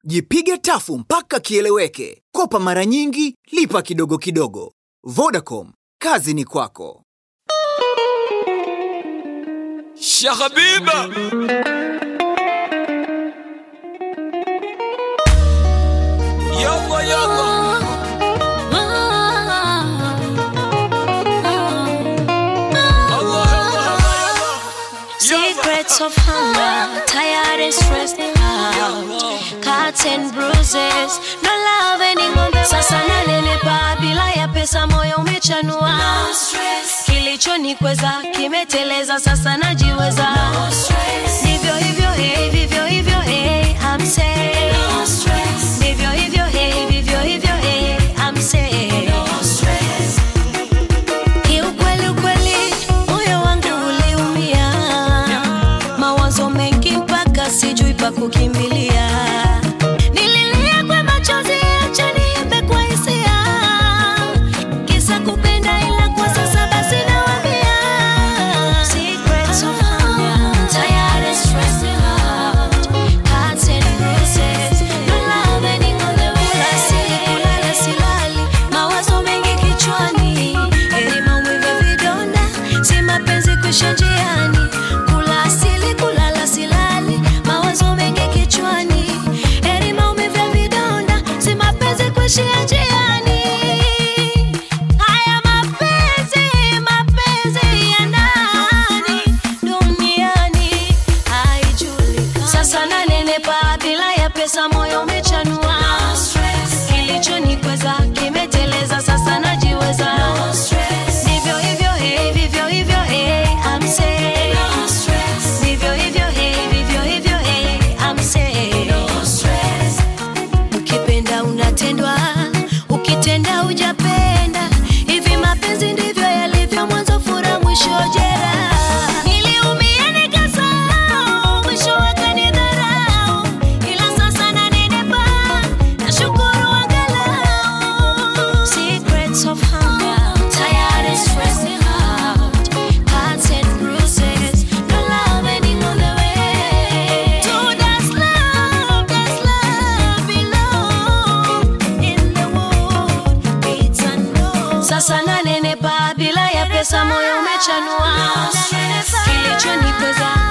Jipige tafu mpaka kieleweke. Kopa mara nyingi, lipa kidogo kidogo. Vodacom, kazi ni kwako. Shahabiba Yalla yalla Allah Allah Allah Allah Secrets of hunger, tired and stressed out. Cuts and bruises, no love anymore. Sasa nanenepa bila ya pesa, moyo umechanua. Kilichonikweza kimeteleza, sasa najiweza. Ndivyo hivyo, hey, vivyo hivyo, hey, I'm saying. Ndivyo hivyo, hey, vivyo hivyo, hey, I'm saying. Kiukweli ukweli, moyo wangu uliumia, mawazo mengi mpaka sijui pa kukimbilia. Nililia kwa machozi, acha niimbe kwa hisia, kisa kupenda, ila kwa sasa basi nawaambia. Secrets of hunger, tired and stressed out, cuts and bruises, no love anymore the way. Kula sili, kulala silali, mawazo mengi kichwani, heri maumivu ya vidonda, si mapenzi kuisha njiani. Kula asili, kulala silali, mawazo mengi kichwani, heri maumivu ya vidonda, si mapenzi kuishia njiani. Haya mapenzi, mapenzi ya nani duniani haijulikani. Sasa nanenepa bila ya pesa, moyo umechanua. Kilichonikweza kimeteleza, sasa najiweza. Ndivyo hivyo, hey, vivyo hivyo, hey, I'm saying. Ndivyo hivyo, hey, vivyo hivyo, hey, I'm saying. Ukipenda unatendwa, ukitenda hujapenda. Hivi mapenzi ndivyo yalivyo, mwanzo furaha, mwisho jeraha. Niliumia nikasahau, mwisho wakanidharau, ila sasa nanenepa, nashukuru angalau. Secrets of hunger, tired and stressed out, cuts and bruises, no love anymore the way. To that's love, that's love belong in the world, it's unknown. Sasa nanenepa bila ya pesa, moyo umechanua, kilichonikweza